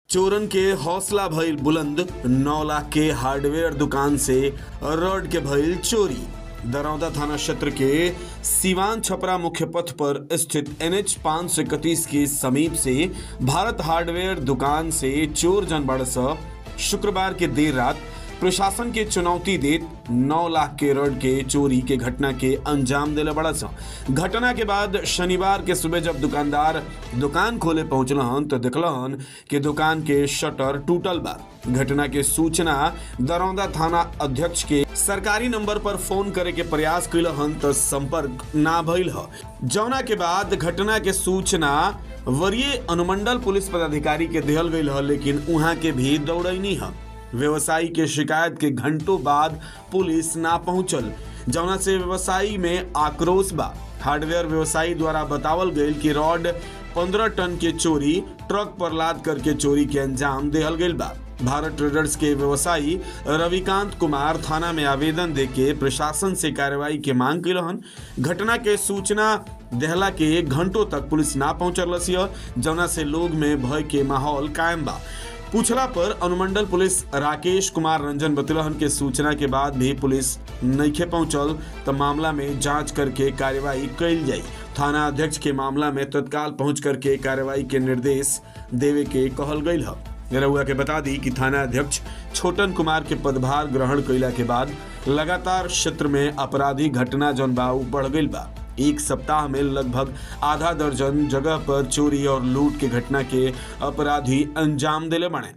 चोरन के हौसला भइल बुलंद नौ लाख के हार्डवेयर दुकान से रॉड के भइल चोरी दरौदा थाना क्षेत्र के सिवान छपरा मुख्य पथ पर स्थित एनएच पाँच सौ इकतीस के समीप से भारत हार्डवेयर दुकान से चोर जनबड़ शुक्रवार के देर रात प्रशासन के चुनौती देत नौ लाख के रॉड के चोरी के घटना के अंजाम दिले बड़ा सा घटना के बाद शनिवार के सुबह जब दुकानदार दुकान खोले पहुंचलन तो देखलन कि दुकान के शटर टूटल बा घटना के सूचना दरौदा थाना अध्यक्ष के सरकारी नंबर पर फोन करे के प्रयास कैलहन तो संपर्क ना भइल ह जौना के बाद घटना के सूचना वरीय अनुमंडल पुलिस पदाधिकारी के दिहल गई ह लेकिन उहाँ के भी दौड़ैनी ह व्यवसायी के शिकायत के घंटों बाद पुलिस ना पहुंचल जौना से व्यवसायी में आक्रोश बा हार्डवेयर व्यवसायी द्वारा बतावल गईल कि रॉड 15 टन के चोरी ट्रक पर लाद करके चोरी के अंजाम देहल गईल बा भारत ट्रेडर्स के व्यवसायी रविकांत कुमार थाना में आवेदन देके प्रशासन से कार्रवाई के मांग कैलहन घटना के सूचना देहला के घंटों तक पुलिस ना पहुंचल जौना से लोग में भय के माहौल कायम बा पूछला पर अनुमंडल पुलिस राकेश कुमार रंजन बतलहन के सूचना के बाद भी पुलिस नइखे पहुंचल तो मामला में जांच करके कार्रवाई कैल जाई थाना अध्यक्ष के मामला में तत्काल पहुंच करके कार्रवाई के निर्देश देवे के कहल गई है रउआ के बता दी कि थाना अध्यक्ष छोटन कुमार के पदभार ग्रहण कैला के बाद लगातार क्षेत्र में आपराधिक घटना जौन बा उ बढ़ गई बा एक सप्ताह में लगभग आधा दर्जन जगह पर चोरी और लूट के घटना के अपराधी अंजाम दिले बने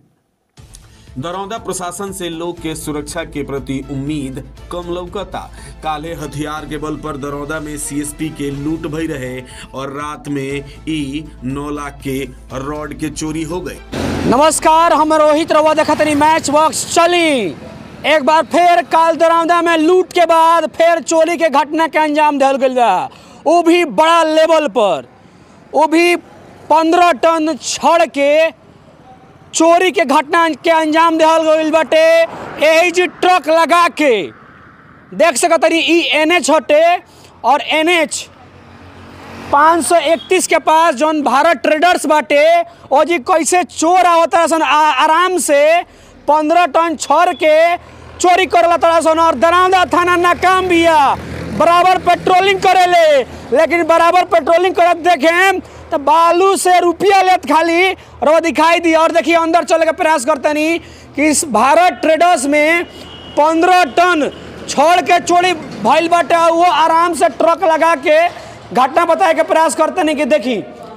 दरौदा प्रशासन से लोग के सुरक्षा के प्रति उम्मीद कम लौकता काले हथियार के बल पर दरौदा में सीएसपी के लूट भई रहे और रात में ई नौ लाख के रॉड के चोरी हो गए नमस्कार हम रोहित रवा देखा तनी मैच बॉक्स चली एक बार फिर काल दरौदा में लूट के बाद फिर चोरी के घटना के अंजाम दिल गई बा वो भी बड़ा लेवल पर वो भी पंद्रह टन छड़ के चोरी के घटना के अंजाम दिहल गईल बाटे यही जी ट्रक लगा के देख सकत तनी ई एन एच हटे और एन एच 531 के पास जौन भारत ट्रेडर्स बाटे ओ जी कैसे चोर आवता सन आ- आराम से पंद्रह टन छड़ के चोरी करला तड़ा सन और दरौदा थाना नाकाम बिया बराबर पेट्रोलिंग करेले लेकिन बराबर पेट्रोलिंग करत देखें तो बालू से रुपया लेत खाली और वो दिखाई दी और देखिए अंदर चले के प्रयास करते नहीं कि इस भारत ट्रेडर्स में पंद्रह टन छड़ के चोरी भइल बाटे और वो आराम से ट्रक लगा के घटना बताए के प्रयास करते नहीं कि देखी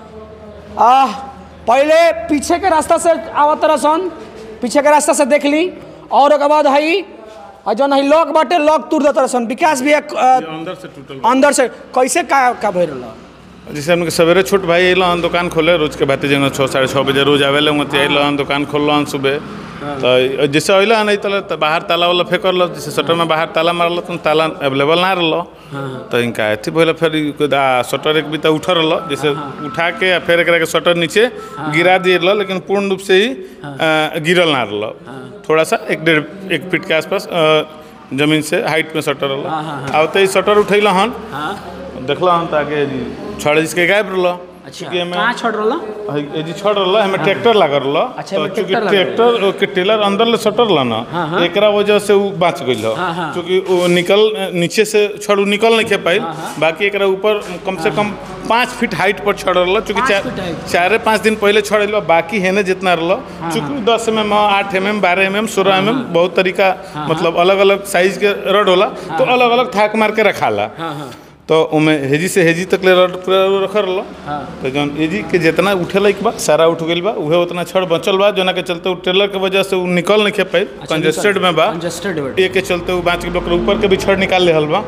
आ पहले पीछे के रास्ता से आवत रसन पीछे के रास्ता से देख ली और ओकर बाद हई और जौन हई लॉक बाटे लॉक तोड़ देता रसन विकास भी एक अ, अंदर से टूटल अंदर से कैसे का का भइल रहल जैसे हमके सवेरे छोट भाई अइलन दुकान खोले रोज के भांति जन छः साढ़े छः बजे रोज आवेले वहाँ अइलन दुकान खोलन सुबह तो जैसे अइला नहीं तले तो बाहर ताला वाला फेंकल जैसे शटर में बाहर ताला मारल तो ताला अवेलेबल ना रहल तो इनका अथी भइल फिर ई कोई आ, शटर एक बीता उठल रहल जैसे उठा के आ फिर एकरा के शटर नीचे गिरा दिए रहल लेकिन पूर्ण रूप से ही आ, गिरल ना रहल थोड़ा सा एक डेढ़ एक फीट के आसपास आ, जमीन से हाइट में शटर रहल आते ही शटर उठैल हन देखल हन तो आगे जी छड़ जिसके गायब रहल चूँकि एमे कहाँ छोड़ रहल हई- ए जी छड़ रहल हमें ट्रैक्टर लागल रहल अच्छा, एमे तो चूँकि ट्रैक्टर लागल ट्रैक्टर के टेलर अंदर ले सटर रहल ना एकरा वजह से उ बच गइल हाँ, हाँ। चूँकि वो निकल नीचे से छड़ उ निकल नहीं खे पाइल बाकी एकरा ऊपर कम से कम पाँच फीट हाइट पर छड़ रहल चूँकि पाँच चार फीट height। चारे पाँच दिन पहले छड़ रहल बाकी हेने जितना रहल चूँकि दस एम एम आठ एम एम बारह एम एम सोलह एम एम बहुत तरीका मतलब अलग अलग साइज के रड होला तो अलग अलग थाक मार के रखाला तो उमे हेजी से हेजी तक ले रड पूरा रखल रहल तो जौन हेजी के जितना उठेला एक बार सारा उठ गइल बा उहे उतना छड़ बचल बा जोना के चलते उ ट्रेलर के वजह से उ निकल नहीं खे पाइल कंजेस्टेड में बा कंजेस्टेड ए के चलते उ बाँच के ओकरा ऊपर के भी छड़ निकाल लेहल बा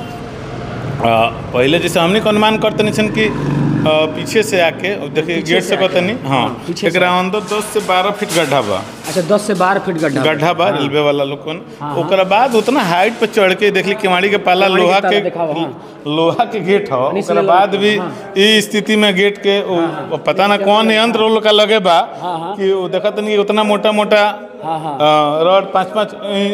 आ, पहले जैसे हमने के अनुमान करते नहीं छन कि आ, पीछे से आके और देखिए पीछे गेट से से आके, कहते नहीं हाँ हाँ, पीछे से एकरा अंदर दस से बारह फीट गड्ढा बा अच्छा दस से बारह फीट गड्ढा गड्ढा बा रेलवे वाला लोगन ओकरा बाद उतना हाइट पे चढ़ के देखली केवाड़ी के पाला केवाड़ी के लोहा ताला के देखावा, हाँ। लोहा के गेट ह इसलिए ओकरा लोग- बाद भी ई स्थिति में गेट के उ- उ पता ना कौन यंत्र वो लोग का लगे बा कि वो देखत नहीं उतना मोटा मोटा हाँ, हाँ। रड पाँच पाँच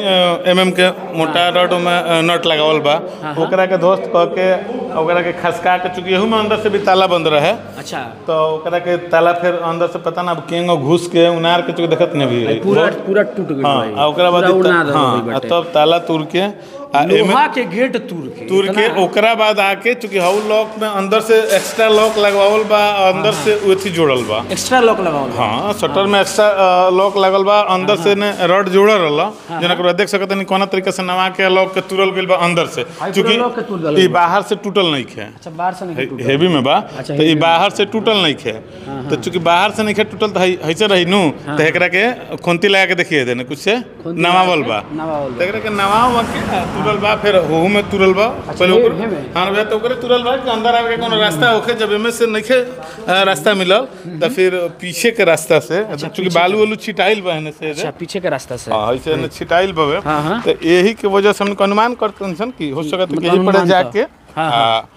एम एम के मोटा रड में अ, नट लगावल बा ओकरा के ध्वस्त क के ओकरा के खसका के चूंकि एहू में अंदर से भी ताला बंद रहे अच्छा तो ओकरा के ताला फिर अंदर से पता ना केंगो घुस के उनार के चूंकि देखत नहीं भी पूरा पूरा टूट गई हाँ आ ओकरा बाद पूरा उड़ा इ- दे हाँ आ तब ताला तुर के आ एमे लोहा के गेट तूर के तुर के इतना- ओकरा बाद आके चूंकि हाउ लॉक में अंदर से एक्स्ट्रा लॉक लगवावल बा और अंदर से उथी जोड़ल बा एक्स्ट्रा लॉक लगाओ हाँ शटर में एक्स्ट्रा लॉक लगल बा अंदर से ने रड जोड़ल रहल जना के देख सकत नहीं कोना तरीके से नवा के लॉक के तुरल गइल बा अंदर से पूरा चूंकि lock के तुर देलक ई बा। बाहर से टूटल नहीं खे अच्छा बाहर से नहीं टूटा हेवी में बा अच्छा, तो ई heavy में। बाहर से टूटल नहीं खे तो चूंकि बाहर से नहीं खे टूटल तो हई- हईसे रही नु तो एकरा के खोंती लगा के देखिए देने कुछ से खोंती नवावल लगा बा के नवावल बा। तो एकरा के नवाव के आ, तुरल बा फिर होहू में तुरल बा पहले हे- ओकर हे में? हां भैया तो ओकरे तुरल बा कि अंदर आवे के कोनो रास्ता होखे जब एमे से नहीं खे आ, रास्ता मिलल तो फिर पीछे के रास्ता से चूंकि बालू वालू छिटाइल बा एने से अच्छा पीछे के रास्ता से हाँ ऐसे ने छिटाइल बवे हाँ, हाँ। तो यही के वजह से हमने अनुमान करते हैं कि हो सकता है कि मतलब यही पड़े अनुमान जाके तो। हाँ,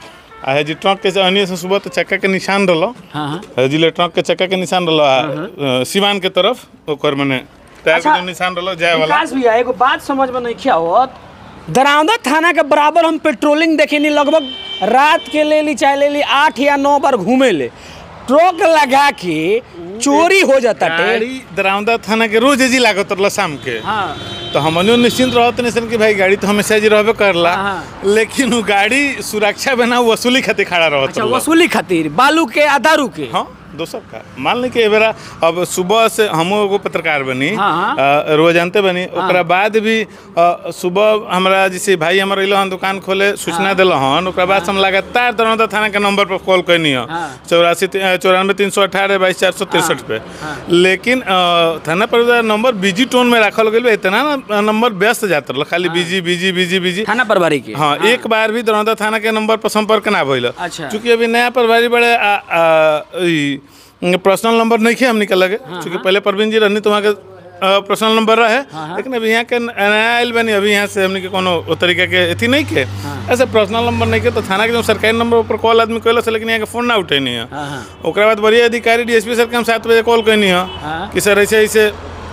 आ आ जी ट्रक के अन्य से सुबह तो चक्का के निशान रहलो हाँ हाँ जिले ट्रक के चक्का के निशान रहलो आ, सिवान के तरफ ओकर मने टायर के अच्छा, जो निशान रहलो जाए वाला विकास भैया एगो बात समझ में नहीं किया होत दरौदा थाना के बराबर हम पेट्रोलिंग देखेनी लगभग रात के ले ली चाहे ले ली आठ या नौ बार घूमे ले ट्रक लगा के चोरी हो जाता टे गाड़ी दरावदा थाना के रोज जी लागत रहलो शाम के हाँ तो हमनियो निश्चिंत रहत नहीं सन कि भाई गाड़ी तो हमेशा जी रहबे करला हाँ, लेकिन वो गाड़ी सुरक्षा बिना वसूली खातिर खड़ा रहत अच्छा रहलो। वसूली खातिर बालू के आ दारू के हाँ दोसर का मान ली कि ए बेरा अब सुबह से हमो एगो पत्रकार बनी हाँ, हाँ। अ, रोज जानते बनी ओकरा बाद भी अ, सुबह हमरा जैसे भाई हमर अइलो हन दुकान खोले सूचना दिल हन ओकरा बाद से हम लगातार दरौदा थाना के नंबर पर कॉल कैनी ह हाँ। चौरासी चौरानवे तीन सौ अठारह बाईस चार सौ तिरसठ पे लेकिन अ, थाना पर नंबर बिजी टोन में रखल गेल बा, इतना ना नंबर व्यस्त जात रहल खाली बिजी बिजी बिजी बिजी थाना प्रभारी के हाँ एक बार भी दरौदा थाना के नंबर पर संपर्क ना भइल अच्छा। चूंकि अभी नया प्रभारी बड़े आ, आ, ई, पर्सनल नंबर नहीं खे हमने के लगे चूंकि पहले प्रवीण जी रहनी तो वहाँ के आ, पर्सनल नंबर रहे लेकिन अभी यहाँ के नया आयल बनी अभी यहाँ से हमने के कोनो ओ तरीका के अथी नहीं के ऐसे पर्सनल नंबर नहीं के तो थाना के जो सरकारी नंबर पर कॉल आदमी कैल से लेकिन यहाँ के फोन ना उठेनी है हाँ हाँ ओकरा बाद बड़ी अधिकारी डीएसपी सर के हम सात बजे कॉल कैनी है हाँ। कि सर ऐसे ऐसे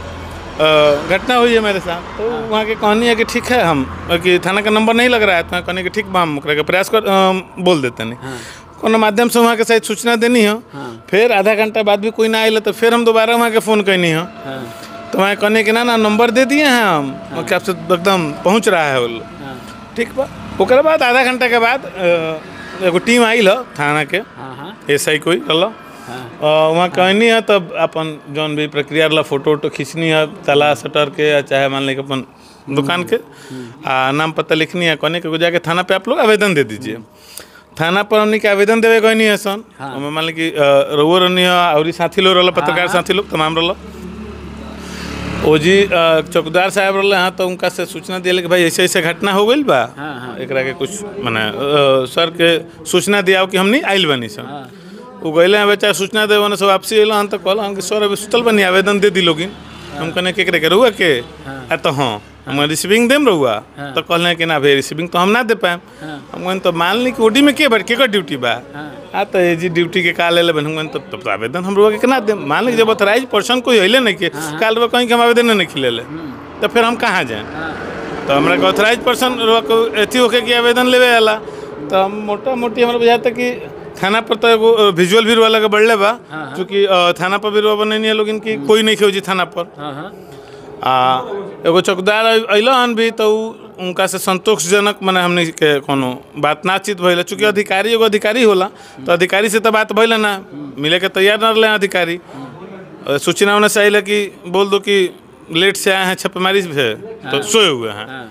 अ, घटना हुई है मेरे साथ तो वहाँ के कहानी है कि ठीक है हम कि थाना का नंबर नहीं लग रहा है तो कहने कि ठीक बा हम ओकरा के प्रयास कर अ, बोल देते नहीं कोनो माध्यम से वहाँ के शायद सूचना देनी है फिर आधा घंटा बाद भी कोई ना आइल तो फिर हम दोबारा वहाँ के फ़ोन कैनी है तो वहाँ कहने कि ना ना नंबर दे दिए हैं हम और कि आपसे एकदम पहुँच रहा है वो लोग। ठीक बा ओकरा बाद आधा घंटा के बाद अ, एगो टीम आइल ह थाना के हाँ हाँ एस आई कोई रहल वहाँ कहनी है तब अपन जौन भी प्रक्रिया रहला फोटो वोटो खींचनी है ताला शटर के या चाहे मान ली कि अपन दुकान के आ नाम पता लिखनी है कहने के जाके थाना पे आप लोग आवेदन दे दीजिए थाना पर हमने के आवेदन देवे कहनी है सन हमें मान ली कि अ, रउओ रहनी है और साथी लोग रहल पत्रकार साथी लोग तमाम रहल ओ जी अ, चौकीदार साहब रहले हाँ तो उनका से सूचना दिया कि भाई ऐसे ऐसे घटना हो गई बा हाँ, हाँ। एकरा के कुछ माने अ, सर के सूचना दिया कि हमनी आइल बनी सन वो गइले हैं बेचारा सूचना दे वन सब वापसी अइल हन तो कहल हम कि सर अभी सुतल बनी आवेदन दे दी लोगिन हम कहने केकरे के रहुआ के आ तो हाँ हम रिसीविंग देम रहुआ तो कहले कि ना भाई रिसीविंग तो हम ना दे पाएम हम कहन तो मान ली कि ओडी में के बड़ केकर ड्यूटी बा आ तो ये जी ड्यूटी के का ले ले हम कहन तो तब तो आवेदन हम रहुआ के केना देम मान ली कि जब ऑथराइज पर्सन कोई अइले नहीं के काल रहुआ कहीं के हम आवेदन नहीं खिले ले तो फिर हम कहाँ जाएं तो हमरा के ऑथराइज पर्सन को अथी होके कि आवेदन लेवे आला तो हम मोटा मोटी हमरा बुझाता कि थाना पर तो एगो विजुअल भी वाला के बढ़ले बा क्योंकि अ, थाना पर भी रुआ बनैनी है लोगिन की कोई नहीं खेजी थाना पर हाँ हाँ आ एगो चौकीदार अइलन भी तो उ- उनका से संतोषजनक मने हमने के कोनो बात नाचित भइल चूंकि अधिकारी एगो अधिकारी होला तो अधिकारी से तो बात भइल ना मिले के तैयार न रहले अधिकारी अ, सूचना उन्हें से आइल कि बोल दो कि लेट से आए हैं छापेमारी से तो सोए हुए हैं हाँ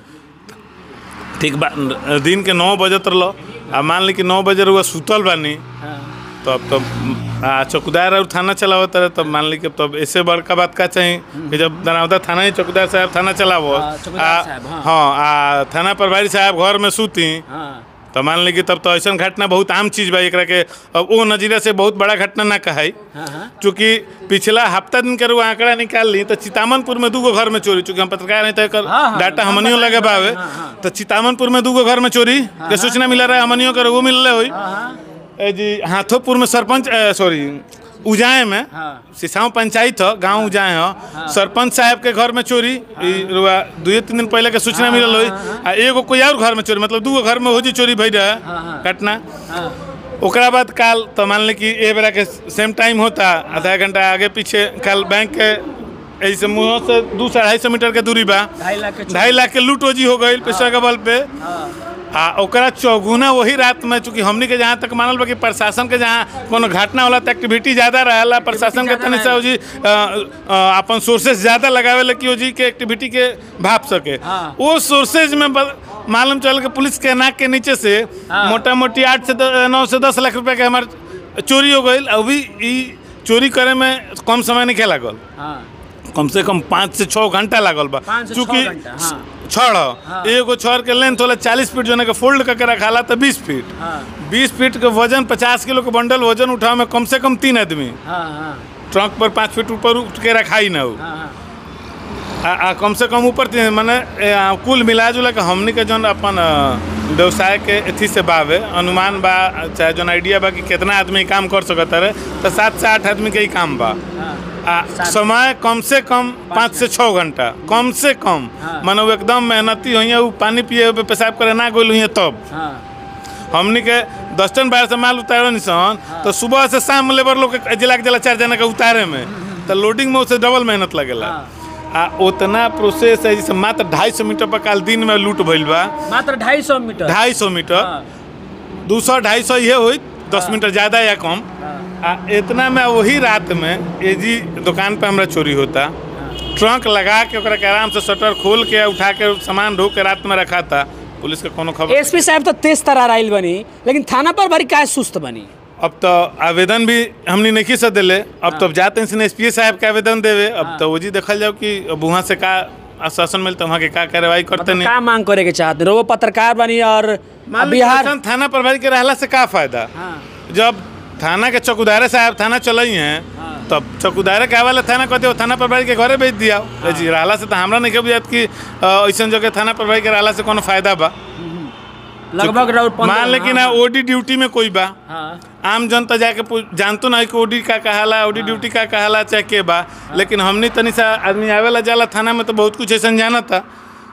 ठीक बा दिन के नौ बजत रहलो आ मान ली कि नौ बजे रहुआ सुतल बानी हाँ तब तब आ चौकीदार और थाना चलावत रहे तब मान ली कि तब ऐसे बड़का बात का चाहिए कि जब दनावदा थाना ही चौकीदार साहब थाना चलावो हाँ, चौकीदार आ- साहब, हाँ। हाँ आ थाना प्रभारी साहब घर में सूती हाँ तो मान ली कि तब तो ऐसा घटना बहुत आम चीज़ बा एकरा के अब वो नजरिया से बहुत बड़ा घटना ना कहाई चूँकि पिछला हफ्ता दिन के रुआ आंकड़ा निकाल ली तो चितामनपुर में दूगो घर में चोरी चूँकि हम पत्रकार नहीं तो एकर हाँ, हाँ, डाटा हम हमनियो बताएं, लगे बावे हाँ, हाँ। तो चितामनपुर में दूगो घर में चोरी के सूचना मिला रहा हमनियो के वो मिल रहे हुई ए जी हाथोपुर में सरपंच सॉरी उजाए में हाँ। सिसाऊ पंचायत हो गांव उजाए हो सरपंच साहब के घर में चोरी ई रुआ दुए तीन दिन पहले के सूचना मिलल हुई आ एगो कोई और घर में चोरी मतलब दूगो घर में हो जी चोरी भई रहे घटना ओकरा बाद काल तो मान ली कि ए बेरा के सेम टाइम होता आधा घंटा आगे पीछे काल बैंक के ऐसे मुँह से दू से अढ़ाई सौ मीटर के दूरी बा ढाई लाख के ढाई लाख के लूट ओजी हो गई पैसा के बल पे आ ओकरा चौगुना वही रात में चूंकि हमनी के जहाँ तक मानल बा कि प्रशासन के जहाँ कोनो घटना होला त एक्टिविटी ज्यादा रहेला प्रशासन के तनी सा ओजी अ, अ, अपन सोर्सेस ज्यादा लगावे ला कि ओजी के एक्टिविटी के भाप सके हाँ। वो सोर्सेज में ब- मालूम चल के पुलिस के नाक के नीचे से हाँ। मोटा मोटी आठ से द- नौ से दस लाख रुपए के हमार चोरी हो गई अभी ई चोरी करे में कम समय नहीं लागल हाँ कम से कम पाँच से छः घंटा लागल बा पाँच से छः घंटा, हाँ। छड़ ह। एगो छड़ के लेंथ होला चालीस फीट जो के फोल्ड करके रखाला तो बीस फीट हाँ बीस फीट के वजन पचास किलो के बंडल वजन उठावे में कम से कम तीन आदमी हाँ हाँ ट्रक पर पाँच फीट ऊपर उठ के रखाई ना हो हाँ आ, आ कम से कम ऊपर तीन माने ए, आ, कुल मिला जुला के हमनी के जौन अपन अ, व्यवसाय के अथी से बावे अनुमान बा चाहे जौन आइडिया बा कि कितना आदमी काम कर सकता रहे तो सात से आठ आदमी के ही काम बा हाँ आ, समय कम से कम पाँच से छः घंटा कम से कम हाँ। मानो वो एकदम मेहनती हुई वो पानी पिए पे पेशाब करे ना गोल हुई तब हाँ हमनी के दस टन बाहर से माल उतारे निसन तो सुबह से शाम लेबर लोग के जिला के जिला चार जना के उतारे में तो लोडिंग में उससे डबल मेहनत लगेला आ उतना प्रोसेस है जैसे मात्र ढाई सौ मीटर पर काल दिन में लूट भइल बा मात्र ढाई सौ मीटर ढाई सौ मीटर हाँ दू सौ ढाई सौ ये हुई दस मीटर ज़्यादा या कम आ इतना में वही रात में ये जी दुकान पे हमरा चोरी होता ट्रंक लगा के ओकरा के आराम से शटर खोल के उठा के सामान ढो के रात में रखा था पुलिस के कोनो खबर एसपी साहब तो तेज तरार आइल बनी लेकिन थाना पर बड़ी काय सुस्त बनी अब तो आवेदन भी हमने नहीं से दिले अब तो जाते हैं एस पी साहब के आवेदन देवे अब तो वो जी देखल जाओ कि अब वहाँ से का आश्वासन मिलता वहाँ के का कार्रवाई करते मतलब नहीं का मांग करे के चाहते रहो पत्रकार बनी और मान ली बिहार ऐसन थाना प्रभारी के रहला से का फायदा हाँ जब थाना के चौकीदारे साहब थाना चलई हैं तब चौकीदारे के वाला थाना कहते हो थाना प्रभारी के घरे भेज दिया जी रहला से तो हमरा नहीं के बुझात कि अ, ऐसन जगह थाना प्रभारी के रहला से कोनो फायदा बा लगभग रहो पंद्रह- मान लेकिन हाँ, ओडी ड्यूटी में कोई बा हाँ आम जनता जाके पूछ- जानतो ना है कि ओडी का कहाला ओडी ड्यूटी का कहाला चाहे के बा लेकिन हमनी तनी सा आदमी आवेला जाला थाना में तो बहुत कुछ ऐसा जाना था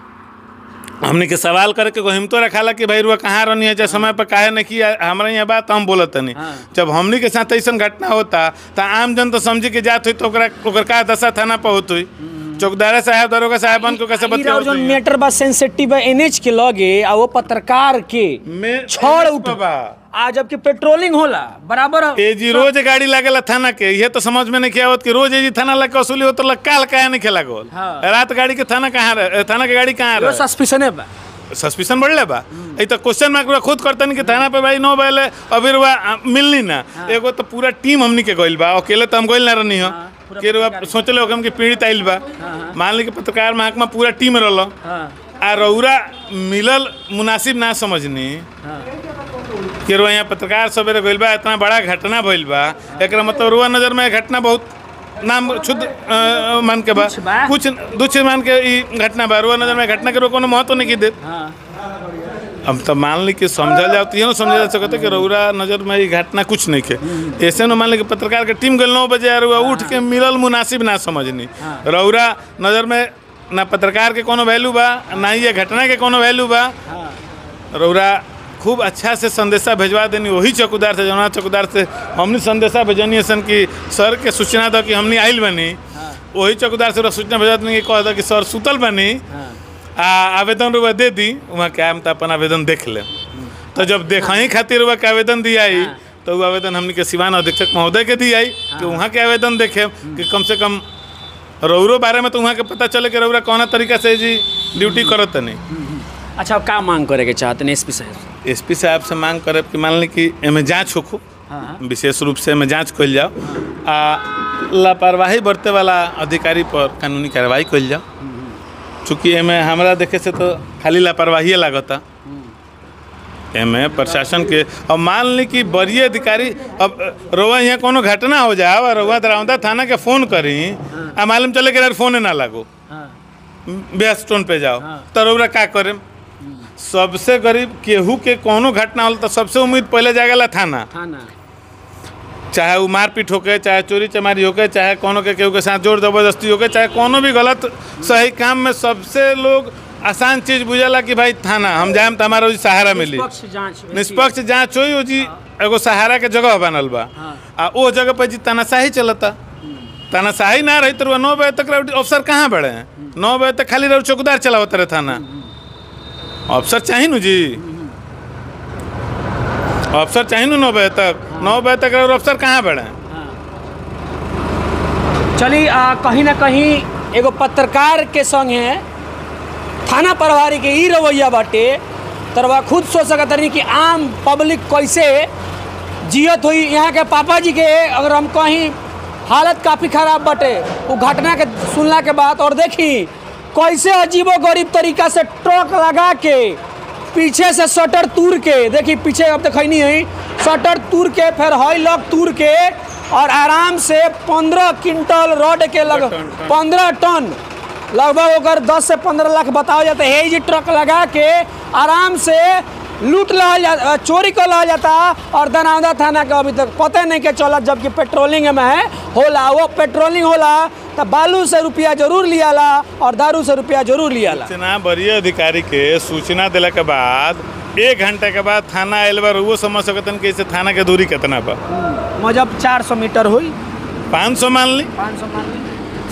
हमने के सवाल करके को हिम्मतो रखाला कि भाई रुआ कहाँ रहनी है चाहे समय पर काहे नहीं किया हमारा यहाँ बात हम बोलत तनी हाँ। जब हमनी के साथ ऐसा घटना होता तो आम जन तो समझे के जात हुई तो ओकरा ओकर का दशा थाना पर होत हुई चौकीदार साहब दरोगा साहबन को कैसे ई रहो बतियावत जौन हुई? मैटर बा सेंसिटिव है एनएच के लगे आ वो पत्रकार के में- छड़ उठ बाबा। आ जबकि पेट्रोलिंग होला बराबर ए जी रोज गाड़ी लागेला थाना के ये तो समझ में नहीं किया होत कि रोज ए जी थाना लग के वसूली होता काल काहे नहीं खेला गोल हाँ। रात गाड़ी के थाना कहाँ रहे थाना के गाड़ी कहाँ यो रहे सस्पिशन है बा सस्पिशन बढ़ले बा ई तो क्वेश्चन मार्क बा खुद करतनी कि थाना पे भाई नो बैले अभी रुआ आ, मिलनी ना एगो तो पूरा टीम हमनी के गइल बा अकेले तो हम गइल ना रहनी हो पूरा कि रुआ सोचले हो कि पीड़ित आइल बा मान ली कि पत्रकार महकमा पूरा टीम रहल हाँ आ रौरा मिलल मुनासिब ना समझनी हाँ कि रुआ यहाँ पत्रकार सवेरे गइल बा इतना बड़ा घटना भइल बा एकरा मतलब रुआ नजर में घटना बहुत नाम शुद्ध अ, मान के बा कुछ बा। कुछ दुछ मान के ई घटना बा रुआ नजर में घटना के रुआ कोनो महत्व नहीं की देत हाँ अब तो मान ली कि समझल जाओ तो ये ना समझा जा सकता कि रौरा नजर में ये घटना कुछ नहीं के ऐसे न मान ली कि पत्रकार के टीम गल नौ बजे आ रहा उठ के मिलल मुनासिब ना समझनी रौरा नजर में ना पत्रकार के कोनो वैल्यू बा ना ही ये घटना के कोनो वैल्यू बा हाँ रौरा खूब अच्छा से संदेशा भेजवा देनी वही चौकीदार से जौना चौकीदार से हमने संदेशा भेजनी सन कि सर के सूचना दो कि हमने आइल बनी वही चौकीदार से ओकरा सूचना भेजा देनी कि कह दो कि सर सुतल बनी हाँ आ आवेदन रुआ दे दी वहाँ के आम तो अपन आवेदन देख ले तो जब देखही खातिर रुआ के आवेदन दियाई तो वो आवेदन हमनी के सिवान अधीक्षक महोदय के दियाई कि वहाँ के आवेदन देखे कि कम से कम रौरो बारे में तो वहाँ के पता चले कि रौरा कौना तरीका से जी ड्यूटी करत नहीं अच्छा अब का मांग करे के चाहते हैं एसपी साहब एस पी साहब से मांग करब कि मान ली कि एमे जाँच होखो हाँ विशेष रूप से एमे जाँच कल जाओ आ लापरवाही बरते वाला अधिकारी पर कानूनी कार्रवाई कल जाओ चूँकि एमे हमरा देखे से तो खाली लापरवाही लागता एमे प्रशासन के अब मान ली कि वरीय अधिकारी अब रोवा यहाँ कोनो घटना हो जाए और रोवा दरौंदा थाना के फोन करी आ मालूम चले कि यार फोन ना लागो बेस स्टोन पे जाओ तो रौरा का करे सबसे गरीब केहू के कोनो घटना होल तो सबसे उम्मीद पहले जागेला थाना थाना चाहे वो मारपीट होके चाहे चोरी चमारी होके चाहे कोनो के केहू के साथ जोर जबरदस्ती होके चाहे कोनो भी गलत सही काम में सबसे लोग आसान चीज बुझेला कि भाई थाना हम जाएम तो हमारा जी सहारा मिली निष्पक्ष जांच निष्पक्ष जांच होई ओ जी एगो सहारा के जगह बनल बा आ ओ जगह पर जी तानाशाही चलता तानाशाही ना रही तो नौ बजे तक रउडी- अफसर कहाँ बड़े हैं नौ बजे तक खाली रहो चौकीदार चलावत रहे थाना अफसर चाहिए नु जी अफसर चाहिए नु नौ बजे तक नौ बजे तक रहो अफसर कहाँ बड़े हैं चली आ, कहीं ना कहीं एगो पत्रकार के संग है थाना प्रभारी के ई रवैया बाटे तरवा खुद सोच सकत रही कि आम पब्लिक कैसे जियत हुई यहाँ के पापा जी के अगर हम कहीं हालत काफ़ी ख़राब बाटे वो घटना के सुनला के बाद और देखी कैसे अजीबो गरीब तरीका से ट्रक लगा के पीछे से शटर तूर के देखी पीछे अब तक नहीं है शटर तूर के फिर हॉई लॉक तूर के और आराम से पंद्रह क्विंटल रॉड के लग पंद्रह टन लगभग ओकर दस से पंद्रह लाख बताओ जाता है ये जी ट्रक लगा के आराम से लूट लहल जा चोरी कर लहल जाता और दनावदा थाना के अभी तक पता नहीं के चलत जबकि पेट्रोलिंग में है होला वो पेट्रोलिंग होला तो बालू से रुपया जरूर लियाला और दारू से रुपया जरूर लियाला सूचना वरीय अधिकारी के सूचना दिला के बाद एक घंटे के बाद थाना आयल बा वो समझ सकतन कि इसे थाना के दूरी कितना बा मजब चार सौ मीटर हुई पाँच सौ मान ली पाँच सौ मान ली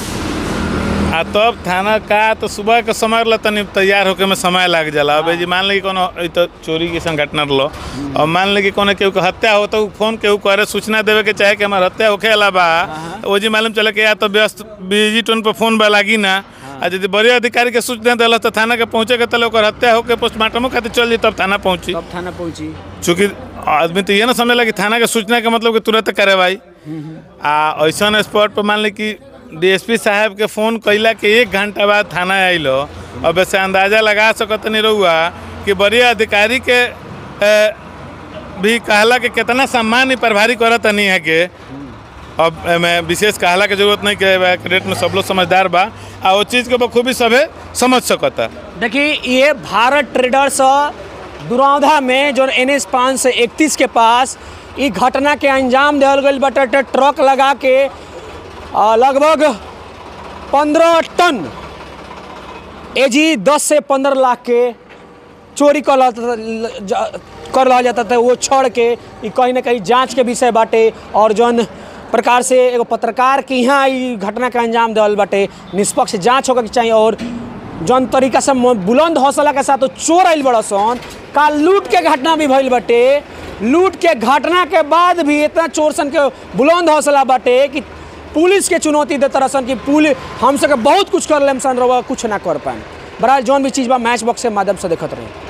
आ तब थाना का तो सुबह के समय ला तनी तैयार होके में समय लग जाला अब जी मान ली कि कोनो ई तो चोरी की घटना रहो और मान ली कि कोनो केहू के हत्या हो तो उ फोन केहू करे सूचना देवे के चाहे कि हमार हत्या होखे अला बा वो जी मालूम चले कि या तो व्यस्त बिजी टोन पर फोन बा लागी ना आ यदि बड़े अधिकारी के सूचना दिला तो थाना के पहुंचे के तले ओकर हत्या होके पोस्टमार्टमो खातिर चल जी तब थाना पहुंची तब थाना पहुंची चूँकि आदमी तो ये ना समझला कि थाना के सूचना के मतलब कि तुरंत कार्रवाई आ ऐसा स्पॉट पर मान ली कि डीएसपी साहब के फोन कैला के एक घंटा बाद थाना आइलो और वैसे अंदाजा लगा सकत नहीं रहुआ कि बड़े अधिकारी के ए, भी कहला कि कितना सम्मान ही प्रभारी करत नहीं है के अब एमे विशेष कहला के जरूरत नहीं के रेट में सब लोग समझदार बा आ वो चीज़ के बखूबी सभे समझ सकता देखिए ये भारत ट्रेडर्स दुरौधा में जो एन एस पाँच से इकतीस के पास ई घटना के अंजाम दिहल गई बटे ट्रक लगा के आ, लगभग पंद्रह टन एजी दस से पंद्रह लाख के चोरी कर रहा था- ज- कर रहा जाता था वो छोड़ के ई कहीं ना कहीं जांच के विषय बाटे और जौन प्रकार से एगो पत्रकार के यहाँ ई घटना के अंजाम दिहल बाटे निष्पक्ष जांच होकर के चाहिए और जौन तरीका से म- बुलंद हौसला के साथ वो चोर आइल बड़ा सन का लूट के घटना भी भइल बाटे लूट के घटना के बाद भी इतना चोर सन के बुलंद हौसला बाटे कि पुलिस के चुनौती देता रहसन कि पुलिस हम सबके बहुत कुछ कर लेम सन रहुआ कुछ ना कर पाए बहरहाल जौन भी चीज़ बा मैच बॉक्स के माध्यम से देखत रही